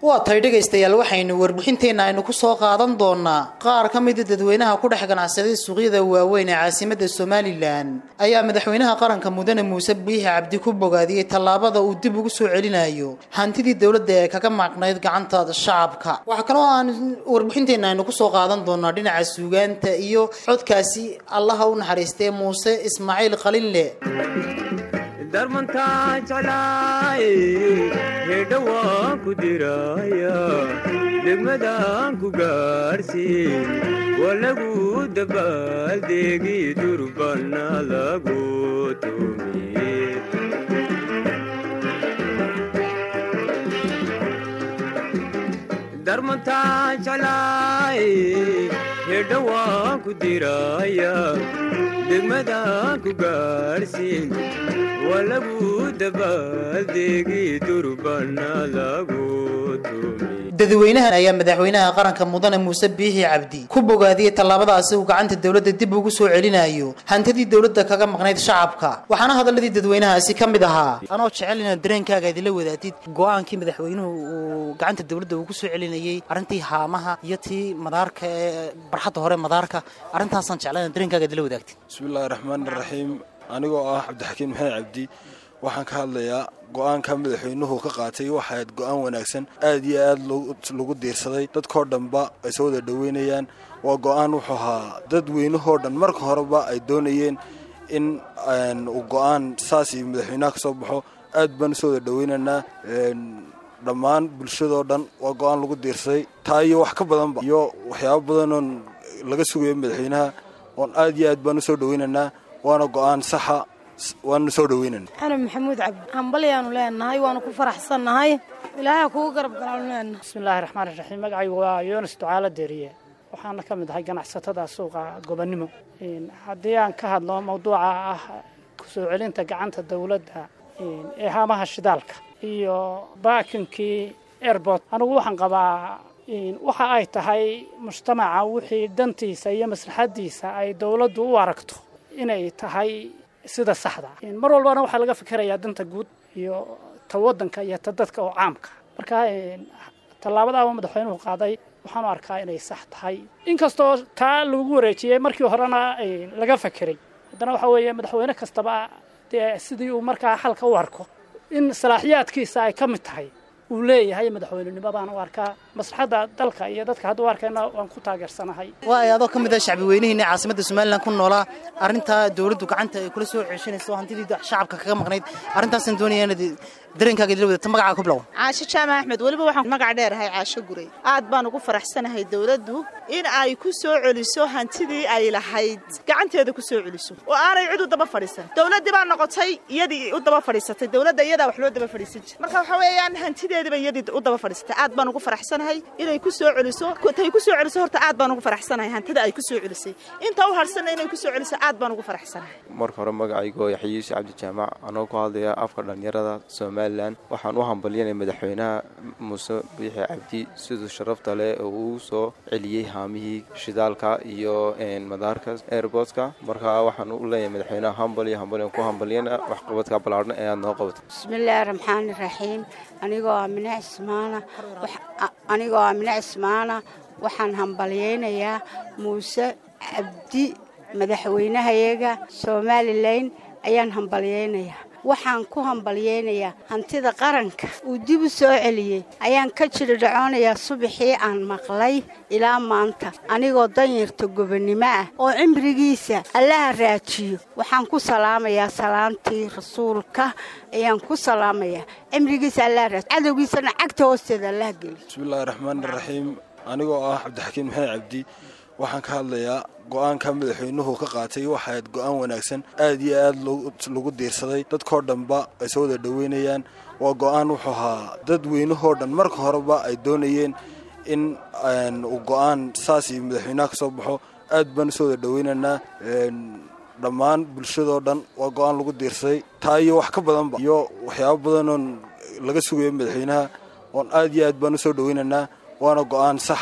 waa tahay dhegaystayaal waxaynu warbixinteenna aynu ku soo qaadan doonaa qaar ka mida dadweynaha ku dhex ganacsaday suuqyada waaweyn ee caasimadda somalilan ayaa madaxweynaha qaranka mudane muuse biixi cabdi ku bogaadiyey tallaabada uu dib ugu soo celinayo hantidii dowladda ee kaga maaqnayd gacanta shacabka waxaa kaloo aan warbixinteenna aynu ku soo qaadan doonaa dhinaca suugaanta iyo codkaasi allaha u naxariistee muuse ismaaciil qalinle darmantaa jeclaay heedha waan ku diraya degmadaan ku gaarhsiin waa lagu dabaaldeegi durbana lagu tumiye darmantaa jeclaay heedha waan ku diraya degmadaan ku gaarhsiin waa lagu dabaaldeegi durbana lagu tumiye dadweynahan ayaa madaxweynaha qaranka mudane muuse biixi cabdi ku bogaadiyey tallaabadaasi uu gacanta dowladda dib ugu soo celinayo hantidii dowladda kaga maqnayd shacabka waxaana hadalladii dadweynahaasi ka mid ahaa anoo jecel inaad dareenkaaga idinla wadaatid go-aankii madaxweynuhu uu gacanta dowladda uu ku soo celinayey arrintii haamaha iyo tii madaarka ee barxadda hore madaarka arrintaasaan jeclaa inaad dareenkaaga idinla wadaagtid bismillahi raxmaani raxiim anigoo ah cabdixakiin maxamed cabdi waxaan ka hadlayaa go-aanka madaxweynuhu ka qaatay waxaad go-aan wanaagsan aad iyo aad lagu diirsaday dadkoo dhanba ay soo wada dhoweynayaan waa go-aan wuxuu ahaa dad weynahoo dhan marka horeba ay doonayeen in uu go-aan saas iyo madaxweynaha ka soo baxo aad baan usoo wada dhoweynaynaa dhammaan bulshadoo dhan waa go-aan lagu diirsaday taa iyo wax ka badanba iyo waxyaabo badanoon laga sugayo madaxweynaha oon aad iyo aad baan usoo dhoweynaynaa waana go-aan saxa waanu soo dhoweynana xanan maxamuud cabdi hambalyaanu leenahay waanu ku faraxsannahay ilaahay kugu garab galaanu leenahay bismillaahi raxmaani raxiim magacaygu waa yoonis ducaalo deeriye waxaana ka mid ahay ganacsatada suuqa gobonnimo haddii aan ka hadlo mawduuca ah kusoo celinta gacanta dowladda ee haamaha shidaalka iyo baakinkii airbort anigu waxaan qabaa waxa ay tahay mujtamaca wixii dantiisa iyo maslaxaddiisa ay dowladdu u aragto inay tahay sida saxda mar walbana waxaa laga fikerayaa danta guud iyo ta waddanka iyo ta dadka oo caamka marka tallaabadaaba madaxweynuhu qaaday waxaanu arkaa inay sax tahay inkastoo taa lagu wareejiyey markii horena laga fakeray haddana waxaa weeye madaxweyne kastaba dee sidii uu markaa xalka u arko in salaaxiyaadkiisa ay ka mid tahay uu leeyahay madaxweynenimo baan u arkaa maslaxadda dalka iyo dadka hadduu arkayna waan ku taageersanahay waay adoo ka mid ah shacbi weynihiina caasimadda somalilan ku noolaa arrintaa dowladdu gacanta ay kula soo ceeshanayso hantidii shacabka kaga maqnayd arrintaasaan doonaya inaad dareenkaaga idila wadata magacaa ku bilow caasho jaamac axmed weliba waxaan magac dheerahay caasho guray aad baan ugu faraxsanahay dowladdu in ay ku soo celiso hantidii ay lahayd gacanteeda ku soo celiso oo aanay cid u daba fadhiisan dowladdii baa noqotay iyadii u daba fadhiisatay dowladda iyadaa wax loo daba fadhiisan jir marka waxaa weeyaan hantideediiba iyadii u daba fadhiisatay aad baan ugu faraxsanahay inay ku soo celiso tay ku soo celiso horta aad baan ugu faraxsanahay hantida ay ku soo celisay inta u harsanna inay ku soo celiso aad baan ugu faraxsanahay marka hore magacaygo yaxya yuusuf cabdijaamac anoo ku hadlaya afka dhallinyarada somalilan waxaan u hambalyanay madaxweynaha muuse biixi cabdi siduu sharafta leh oo uu soo celiyey haamihii shidaalka iyo madaarka airbortka marka waxaan u leeyahay madaxweynaha hambal iyo hambal ku hambalyana waxqabadka ballaarhan ee aad noo qabatay bismillaahi raxmaani raxiim anigoo amine cismaana anigoo amine cismaana waxaan hambalyaynayaa muuse cabdi madaxweynahayaga somalilan ayaan hambalyaynayaa waxaan ku hambalyaynayaa hantida qaranka uu dib u soo celiyey ayaan ka jiri dhacoonayaa subaxii aan maqlay ilaa maanta anigoo danyarta gobonnimo ah oo cimrigiisa allaha raajiyo waxaan ku salaamayaa salaamtii rasuulka ayaan ku salaamayaa cimrigiisa allaha raajiyo cadowgiisana cagta hoosteeda allaha geliyo bismillaahi raxmaani raxiim anigoo ah cabdixakiin maxamed cabdi waxaan ka hadlayaa go-aanka madaxweynuhu ka qaatay waxaad go-aan wanaagsan aad iyo aad lagu diirsaday dadkoo dhanba ay soo wada dhoweynayaan waa go-aan wuxuu ahaa dad weynahoo dhan marka horeba ay doonayeen in uu go-aan saas iyo madaxweynaha ka soo baxo aad baan usoo wada dhoweynaynaa dhammaan bulshadoo dhan waa go-aan lagu diirsaday taa iyo wax ka badanba iyo waxyaabo badanoon laga sugayo madaxweynaha oon aad iyo aad baan usoo dhoweynaynaa waana go-aan saxa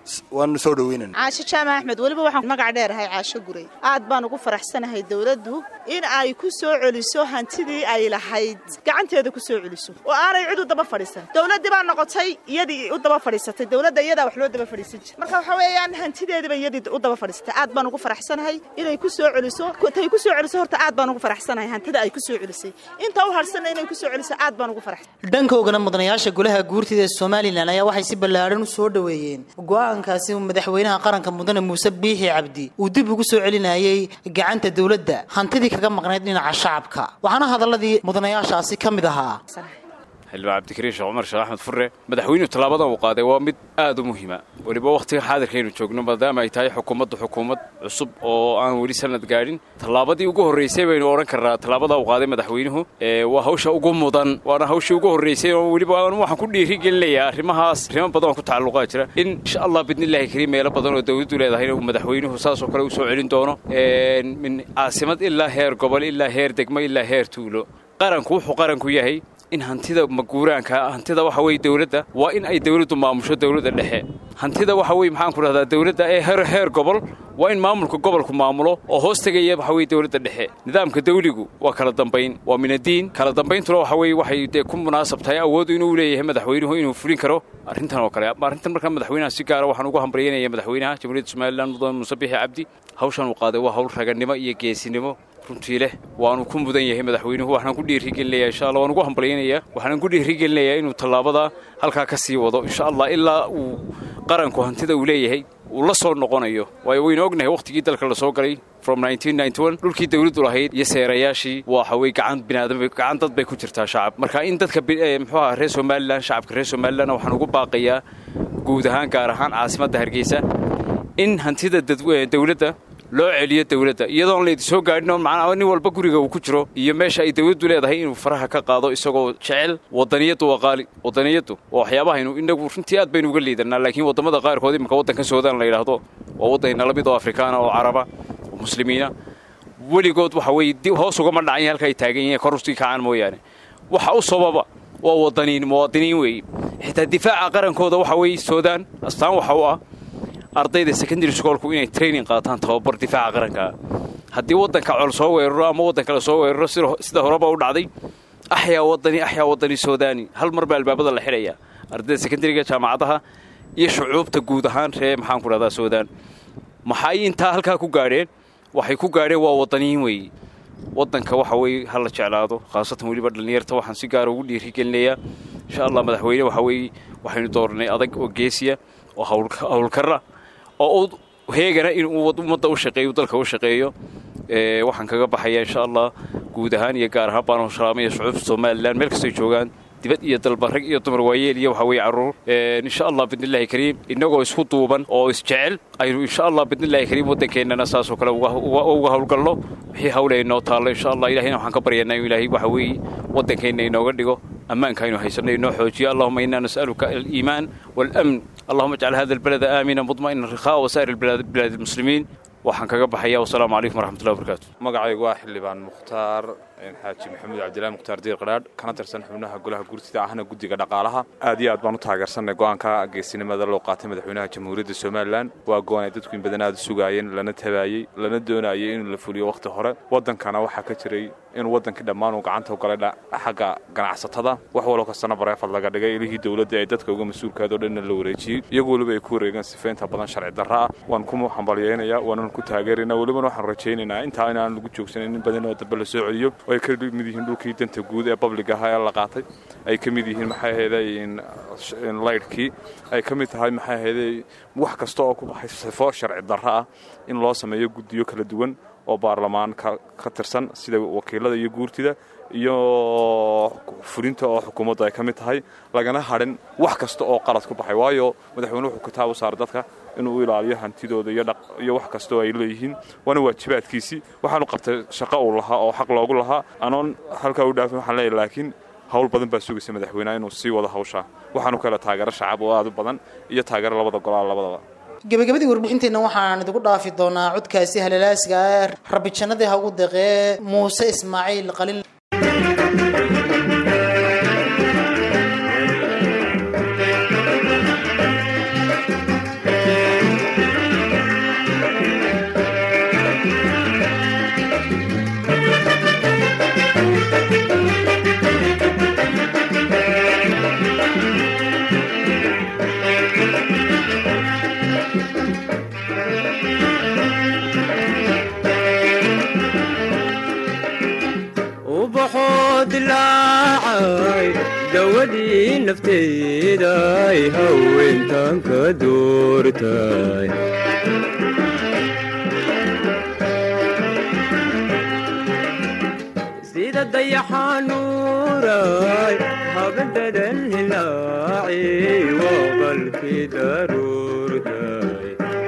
waanu soo dhaweynana caasho jaamac axmed weliba waxaan magac dheerahay caasho guray aad baan ugu faraxsanahay dowladdu in ay ku soo celiso hantidii ay lahayd gacanteeda ku soo celiso oo aanay cid u daba fadhiisan dowladdii baa noqotay iyadii u daba fadhiisatay dowladda iyadaa wax loo daba fadhiisan jir marka waxa weeyaan hantideediiba iyadii u daba fadhiisatay aad baan ugu faraxsanahay inay ku soo celiso tay ku soo celiso horta aad baan ugu faraxsanahay hantida ay ku soo celisay inta u harsanna inay ku soo celiso aad baan ugu faraxsan dhankoogana mudanayaasha golaha guurtida ee somalilan ayaa waxay si ballaadhan u soo dhoweeyeen go-aankaasi uu madaxweynaha qaranka mudane muuse biixi cabdi uu dib ugu soo celinayey gacanta dowladda hantidii kaga maqnayd dhinaca shacabka waxaana hadaladii mudanayaashaasi ka mid ahaa xildhibaan cabdikariin sheekh cumar sheekh axmed furre madaxweynuhu tallaabadan uu qaaday waa mid aad u muhiima weliba wakhtiga xaadirkaynu joogno maadaama ay tahay xukuumaddu xukuumad cusub oo aan weli sanad gaadhin tallaabadii ugu horraysay baynu odhan karnaa tallaabada uu qaaday madaxweynuhu waa hawsha ugu mudan waana hawshii ugu horraysay oo weliba waxaan ku dhiiri gelinayaa arrimahaas arrimo badan oo ku tacalluqaa jira in insha allah bidnillahi kariim meelo badan oo dawladdu leedahay inuu madaxweynuhu saasoo kale u soo celin doono min caasimad ilaa heer gobol ilaa heer degmo ilaa heer tuulo qaranku wuxuu qaranku yahay in hantida maguuraanka hantida waxa weye dawladda waa in ay dawladdu maamusho dawladda dhexe hantida waxa weye maxaan ku dhahdaa dawladda ee heer heer gobol waa in maamulka gobolku maamulo oo hoos tegaya waxa weye dawladda dhexe nidaamka dawligu waa kala dambayn waa minadiin kala dambayntuna waxa weye waxay dee ku munaasab tahay awoodu inuu leeyahay madaxweynuhu inuu fulin karo arrintan oo kale arrintan markaa madaxweynaha si gaara waxaan ugu hambalyaynaya madaxweynaha jamhuuriyadda somalilan mudane muuse bixi cabdi hawshan uu qaaday waa hawl raganimo iyo geesinimo runtii leh waanu ku mudan yahay madaxweynuhu waxaan ku dhiirigelinayaa insha allah waan ugu hambalyaynayaa waxaan ku dhiirigelinayaa inuu tallaabada halkaa ka sii wado insha allah ilaa uu qaranku hantida uu leeyahay uu la soo noqonayo waayo waynu ognahay wakhtigii dalka la soo galay from dhulkii dawladdu lahayd iyo seerayaashii waxa weye gacan binaadam gacan dad bay ku jirtaa shacab marka in dadka muxuu aha reer somalilan shacabka reer somalilan waxaan ugu baaqayaa guud ahaan gaar ahaan caasimadda hargeysa in hantida dawladda loo celiyo dawladda iyadoon laydi soo gaadhin oo macnaa nin walba guriga uu ku jiro iyo meesha ay dawladdu leedahay inuu faraha ka qaado isagoo jecel wadaniyaddu waa qaali wadaniyaddu waa waxyaabahaynu inagu runtii aad baynu uga liidanaa laakiin waddamada qaarkood iminka waddanka suudaan la yidhaahdo waa waddanna la mid oo afrikaana oo caraba oo muslimiina weligood waxa weye hoos ugama dhacan halka ay taagan yihiin kor usii kacaan mooyaane waxa u sababa waa wadaniin muwaadiniin weeye xitaa difaaca qarankooda waxa weeye suudaan astaan waxa u ah ardayda secondary schoolku inay training qaataan tababar difaaca qarankaa haddii waddanka col soo weeraro ama waddanka la soo weeraro sida horeba u dhacday axyaa wadani axyaa wadani suudani hal mar baa albaabada la xidhayaa ardayda secondariga jaamacadaha iyo shucuubta guud ahaan ree maxaan ku dhahdaa suudaan maxay intaa halkaa ku gaadheen waxay ku gaadheen waa wadaniyiin weeye waddanka waxa weye ha la jeclaado khaasatan weliba dhallinyarta waxaan si gaara ugu dhiirigelinayaa insha allah madaxweyne waxa weeye waxaynu dooranay adag oo geesiya oo hawlkarra oo heegana inuu ummadda u shaqeeyo dalka u shaqeeyo waxaan kaga baxaya insha allah guud ahaan iyo gaar ahaan baan salaamaya shucuubta somalilan meel kastay joogaan dibad iyo dalba rag iyo dumar waayeel iyo waxa weye carruur insha allah bidnillahi kariim innagoo isku duuban oo isjecel aynu insha allah bidnillahi kariim waddankeennana saasoo kale uga hawlgalno wixii hawle inoo taallo insha allah ilahayna waxaan ka baryanaa inuu ilaahay waxa weeye waddankeenna inooga dhigo ammaanka aynu haysanno inoo xoojiyo allahuma innaa nas'aluka aliimaan waalamn allahuma ajcal hada albalada aamina mudma'ina rikhaa wasaa'ir bilaad almuslimiin waxaan kaga baxaya wasalaamu calaykum waraxmatullahi wabarakaatu magacaygu waa xildhibaan mukhtaar xaaji maxamuud cabdillahi mukhtaar diir qadhaadh kana tirsan xubnaha golaha guurtida ahna guddiga dhaqaalaha aad iyo aad baan u taageersanay go'aanka geesinimada loo qaatay madaxweynaha jamhuuriyadda somalilan waa go'aan ay dadku in badan aad u sugaayeen lana tabaayey lana doonayay inuu la fuliyo wakhti hore waddankana waxaa ka jiray inuu waddankii dhammaan uu gacanta u galay xagga ganacsatada wax waloo kastana bareefad laga dhigay ilihii dowladda ee dadka uga mas-uulkaado dhanna la wareejiyey iyagu weliba ay ku wareegeen sifaynta badan sharci darra ah waan ku hambalyeynaya waanan ku taageeraynaa welibana waxaan rajaynaynaa intaa inaan lagu joogsanin in badan oo dambe la soo celiyo oo ay ka mid yihiin dhulkii danta guud ee public ahaa ee la qaatay ay ka mid yihiin maxay ahaydey laydhkii ay ka mid tahay maxay ahaydey wax kasta oo ku baxay sifo sharci darra ah in loo sameeyo guddiyo kala duwan oo baarlamaan ka tirsan sida wakiilada iyo guurtida iyo fulinta oo xukuumaddu ay ka mid tahay lagana hadhin wax kasta oo qalad ku baxay waayo madaxweyne wuxuu kitaab u saaray dadka inuu u ilaaliyo hantidooda iyo wax kasta oo ay leeyihiin waana waajibaadkiisii waxaanu qabtay shaqo uu lahaa oo xaq loogu lahaa anoon halkaa u dhaafin waxaan leeyahay laakiin hawl badan baa sugaysa madaxweyneha inuu sii wado hawshaa waxaanu ka hela taageero shacab oo aad u badan iyo taageero labada golaal labadaba gebagabadii warbixinteenna waxaan idigu dhaafi doonaa codkaasi halalaasiga ah rabbi jannadii ha ugu deqee muuse ismaaciil qalin ubaxoo dilaacay dawadii nafteeday haweentan ka doortay sida dayaxanuuray habadadan hilaaci waa qalkii daruurtay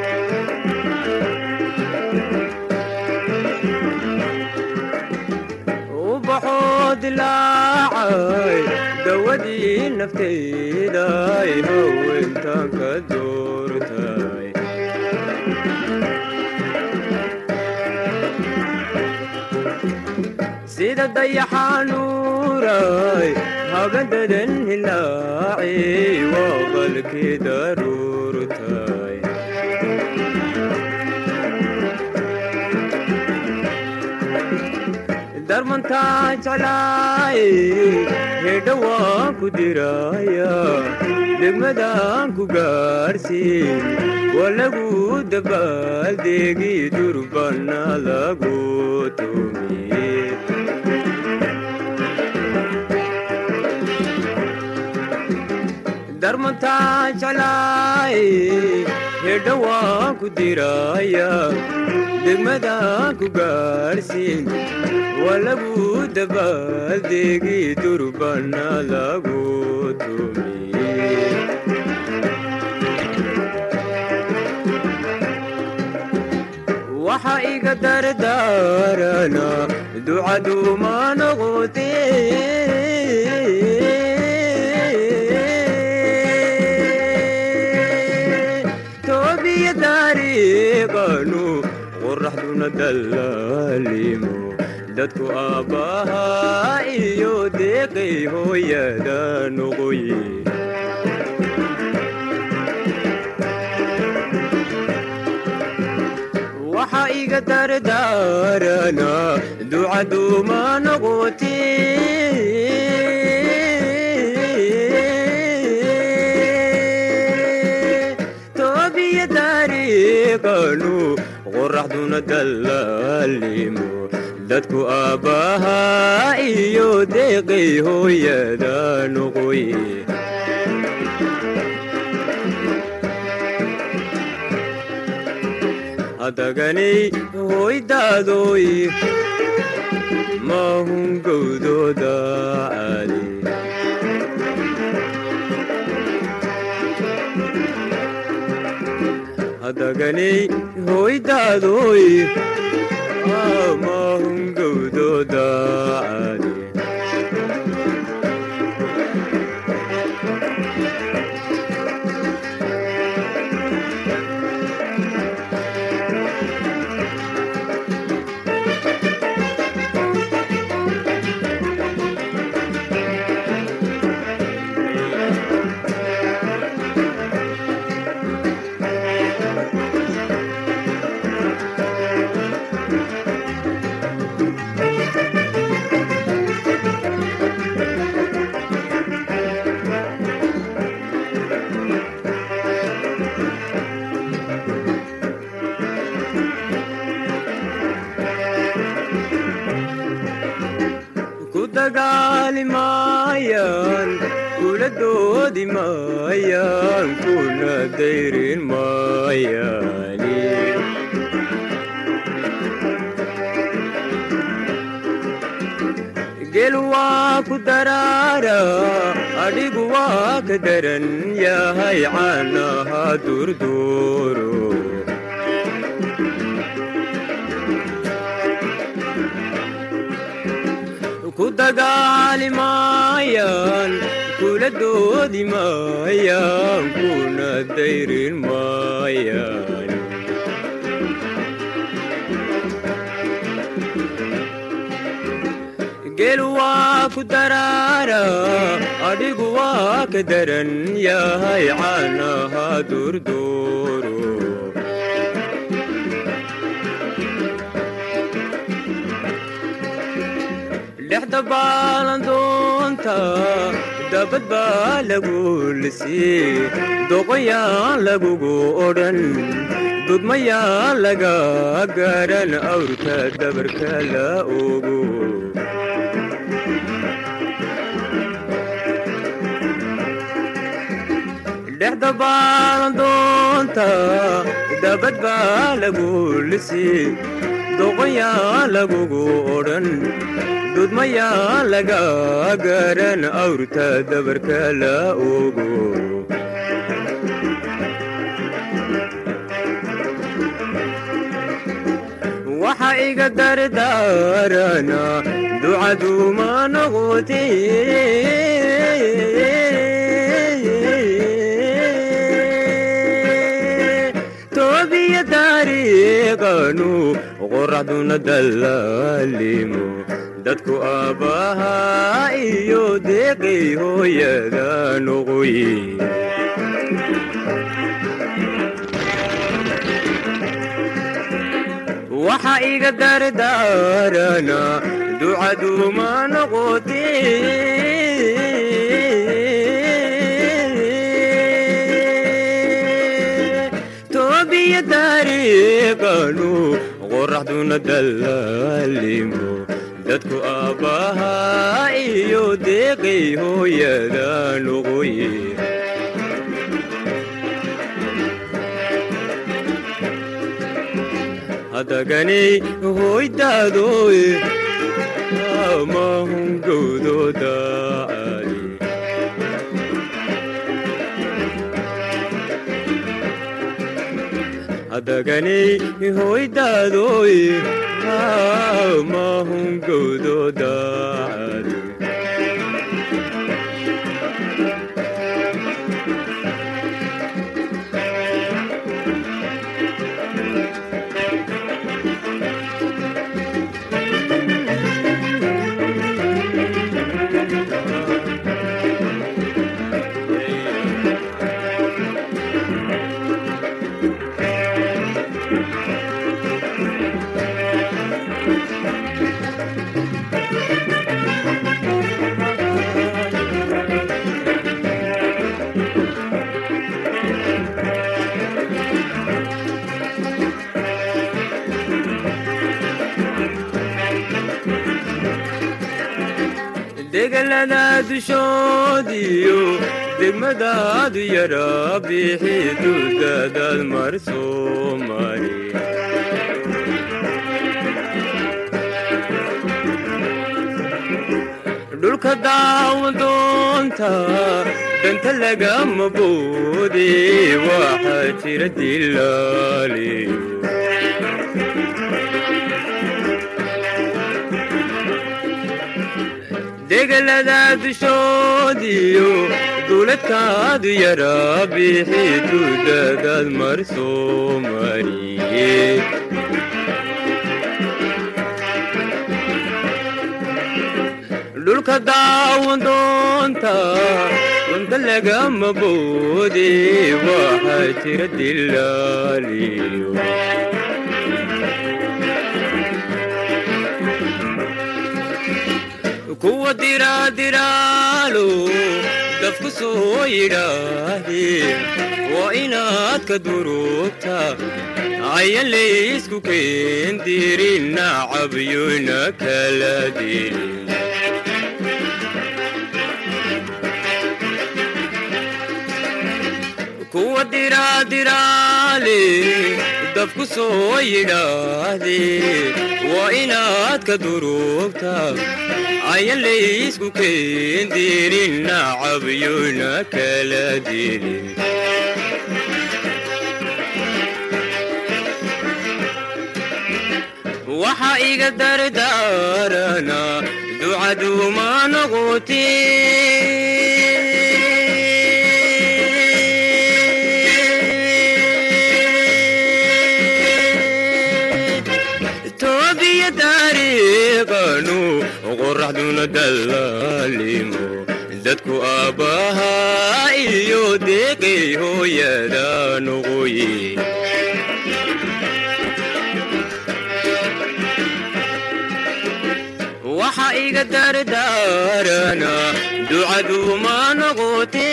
ubaxoo dilaacay dawadii nafteeday haweentan ka doortay sida dayaxanuuray habadadan hilaaci waa qalkii daruurtay darmantaa jeclaay hedha waan ku diraya degmadaan ku gaarsiin waa lagu dabaaldegi durbana lagu tumiye darmantaa jeclaay hedha waan ku diraya degmadaan ku gaarsiin waa lagu dabaaldegi durbana lagu tumiye waxa iga dardaarana ducaduuma noqote toobiya dariiqanu qoraxduna dallaalimo dadku aabbahaa iyo deeqay hooyada noqoye waxa iga dardaarana ducaduuma noqote toobiya dariiqanu qoraxduna dallaalimo dadku aabbahaa iyo deeqay hooyada noqoye hadaganay hoydaadoy maahun gowdooda caali hadaganay hoydaadoy maahun gowdooda caali ku dagaali maayaan kula doodi maayaan kuna dayrin maayaani gel waa ku daraara adhigu waa ka daran yahay caanaha durduuro ku dagaali maayaan kula doodi maayaan kuna dayrin maayaan gel waa ku daraara adhigu waa ka daran yahay caanaha durduuro dhexda baalandoonta dabad baa lagu lisii doqoyaan lagugu odhan dudmayaan laga garan awrka dabarka la ogo dhexda baalandoonta dabad baa lagu lisi doqoyaa lagugu odhan dudmayaa laga garan awrta dabarka la ogo waxa iga dardaarana ducaduma noqote toobiya taariiqanu qoraxduna dallaalimo dadku aabbahaa iyo deeqay hooyada noqoye waxa iga dardaarana ducaduma noqote toobiya taariiqanu qoraxduna dallaalimo dadku aabbahaa iyo deeqay hooyada noqoye hadaganay hoydaadoe amahungowdooda ali hadaganay hoydaadoe amahungowdooda ali degalada dushoodiyo degmadaadu yara bixi dudadaad mar soo mari dhulka daawadoonta danta lagama boode waxaa jira dilaaliyo degalada dushoodiyo duuladkaadu yara bixi dudadaad mar soo mariye dhulka daawadoonta dunta lagama boode waxaa jira dilaaliyo kuwa diraadiraalo dafku soo yidhaahdee waa inaad ka durugta ayan laysku keendirin nacabyona kala dilin kuwa diraadiraale dafku soo yidhaahdee waa inaad ka durugta ayan laysku keendirin nacabyona kala dilin waxa iga dardaarana ducaduma noqote toobiya taariiqanu qoraxduna dallaalimo dadku aabbahaa iyo deeqay hooyada noqoye waxa iga dardaarana ducaduma noqote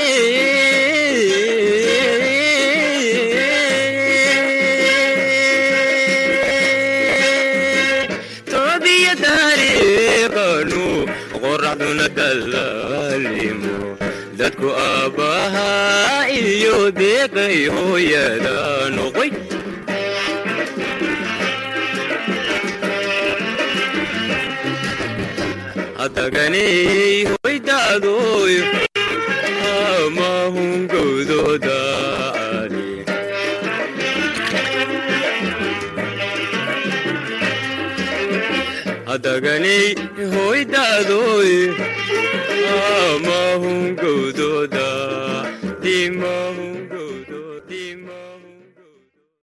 toobiya taariiqanu qoraxduna dallaalimo dadku aabbaha iyo deeqay hooyada noqoy hadaganay hoydaadoy amahungowdooda hadaganay hoydaadoy amahungowdooda dimahu